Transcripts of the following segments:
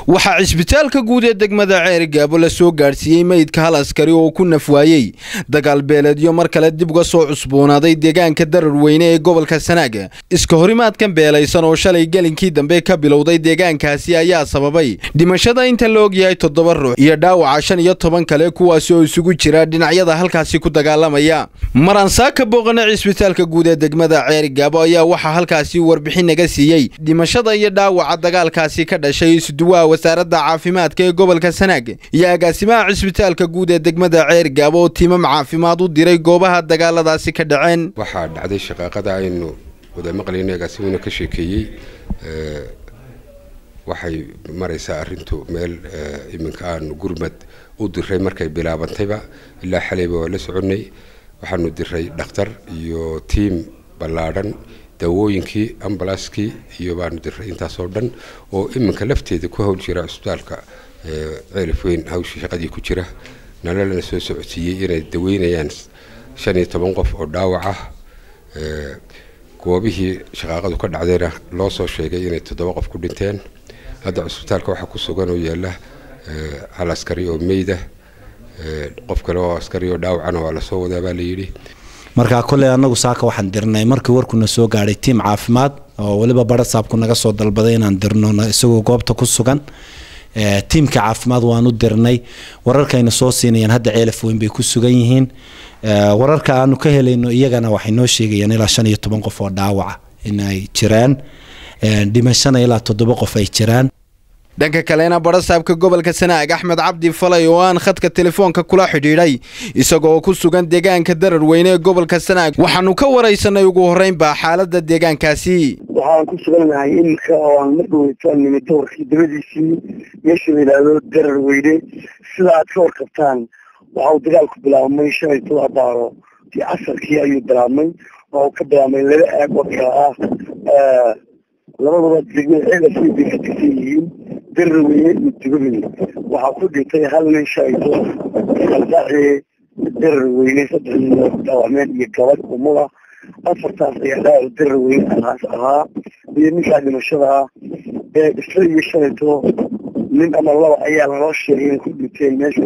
waxaa cisbitaalka guud ee degmada ceerigaabo la soo gaadhsiiyey meydka hal askari oo ku naf waayey dagaal beeleedyo mar kale dib uga soo cusboonaaday deegaanka darar weyne ee gobolka sanaaga iska horimaadkan beelaysan oo shalay gelinkii dambe ka bilowday deegaankaasi ayaa sababay dhimashada inta la ogyahay toddoba ruux iyo dhaawaca shan iyo toban kale kuwaasi oo isugu jira dhinacyada halkaasi ku dagaalamaya maransaaka booqane cisbitaalka guud ee degmada ceerigaabo ayaa waxaa halkaasi warbixin naga siiyey dhimashada iyo dhaawaca dagaalkaasi ka dhashay isduwaha wasaaradda caafimaadka ee gobolka sanaag iyo agaasimaha cisbitaalka guud ee degmada ceerigaabo oo tiimam caafimaad u diray goobaha dagaaladaasi ka dhaceen waxaa dhacday shaqaaqada aynu wada maqlayna agaasimuna ka sheekeeyey waxay maraysaa arrintu meel iminka aanu gurmad u diray markay bilaabantayba ilaa xalayba waa la soconnay waxaanu diray dhakhtar iyo tiim ballaadhan daawooyinkii ambalaaskii iyo baanu diray intaasoo dhan oo iminka lafteeda ku hawl jira cisbitaalka ceelif weyn hawshii shaqadii ku jira nalalana soo socodsiiyey inay daweynayaan shan iyo toban qof oo dhaawac ah goobihii shaqaaqadu ka dhacdayna loo soo sheegay inay toddoba qof ku dhinteen hadda cisbitaalka waxaa ku sugan oo yaalla hal askari oo meyda qof kale oo askari oo dhaawacana waa lasoo wadaa baa layidhi markaa kolley annagu saaka waxaan dirnay markii warkuna soo gaadhay tiim caafimaad oo weliba barasaabku naga soo dalbaday inaan dirno isagoo goobta ku sugan tiimka caafimaad waanu dirnay wararkayna soo siinayaan hadda ceelaf weyn bay ku sugan yihiin wararka aanu ka helayno iyagana waxay noo sheegayaan ilaa shan iyo toban qof oo dhaawaca inay jiraan dhimashana ilaa toddoba qof ay jiraan dhanka kalena barasaabka gobolka sanaag axmed cabdi falay oo aan khadka telefoonka kula xidhiidhay isagoo ku sugan deegaanka darar weyne ee gobolka sanaag waxaanu ka waraysanay ugu horreynba xaaladda deegaankaasi waxaan ku sugannahay iminka oo aan mar dhaweytaan nimid doorkii dabadiisii meesha la yidhaahdo darar weyne sida aad ka warqabtaan waxa uu dagaalku bilaabmay shalay todoba baaro tii casarkii ayuu bilaabmay oo ka bilaabmay laba aag oo kala ah labadaba degmada ceelafweyn bay ka tirsan yihiin daraweyne iyo dugabey waxaa ku dhintay hal nin shalayto aldaacee daraweyne saddex nin dhaawacmeen iyo gabadh umula afartaas ayaa dhaawac daraweyne alaas ahaa iyo ninkaa dhimashada ah ee isla iyo shalayto nin ama laba ayaa laloo sheegay inay ku dhinteen meesha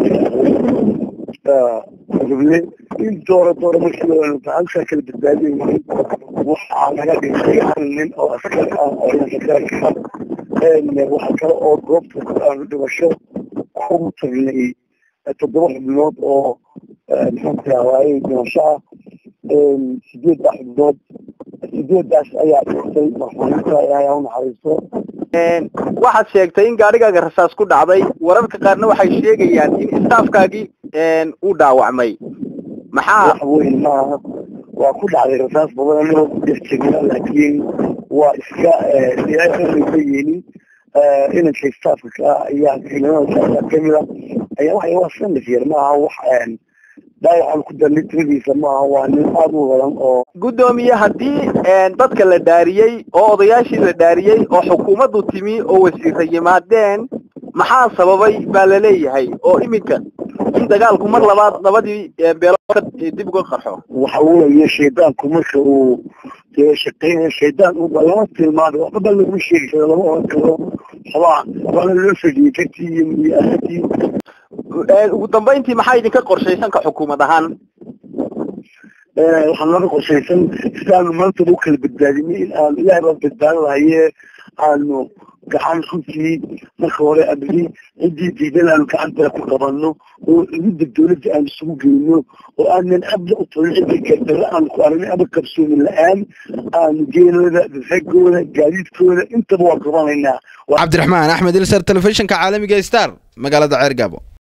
ruble in doora doora markii halkaa kala badbaadin waxaa naga dhintay hal nin oo askar ah oo inakaranka waxaa kale oo goobta aanu dhimasho ku tagnay toddoba xubnood oo maxaanku rahaaye dhimasho ah sideed xubnood sideedaas ayaa dhintay marxuuminta ilaahay ha unaxariisto waxaad sheegtay in gaadhigaaga rasaas ku dhacday wararka qaarna waxay sheegayaan in istaafkaagii uu dhaawacmay maxaa wax weyn maaha waa ku dhacday rasaas badan anagoo ku dhex jirna laakiin waa iska ka yeelin inanka istaafka ka ayaa ciidamada kamida ayaa waxa waa sanif yar maaha wax dhaawacan ku darnay tiradiisa maaha waa nin aada u badan oo guddoomiye haddii dadka la dhaariyey oo odayaashii la dhaariyey oo xukuumaddu timi oo wasiira yimaadeen maxaa sababay baa laleeyahay oo iminka in dagaalku mar labaad labadii beelood dib uga qarxo waxa weeye shaydaanku marka uu shaqeynaya shaydaan lama tilmaado waxba baa laguma sheegi karo lama oran karo xobaa waana loo fadhiyey kartii iyo iyo ahatii ugu dambayntii maxaa idinka qorshaysan ka xukuumad ahaan waxaan naga qorshaysan sidaanu maantaba u kala badbaadinay in aanu ilahay baan badbaado lahaye aanu gacan runtii marka hore abri ciddii diidan aanu gacantala ku qabanno oo cidda dawladda aanu isugu geyno oo aanan abda u talin cidda gardarre aanu ku aragnay aba kabsoomin la-aan aanu geenooda ragooda gaadiidkooda intaba waa qabanaynaa cabdiraxmaan axmed ilsar telefishinka caalamiga star magaalada ceergaabo